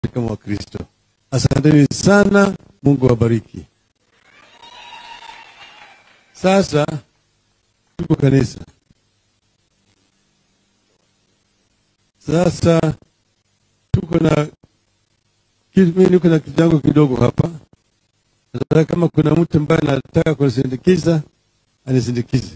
kama Wakristo. Asanteni sana, Mungu awabariki. Sasa tuko kanisa, sasa tuko na mimi niko na kitu changu kidogo hapa. Sasa kama kuna mtu ambaye anataka kunisindikiza anisindikize.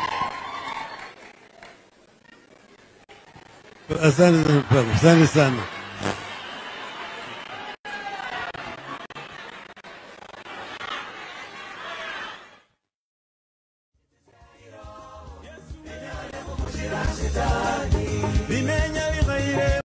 Asante sana, asante sana.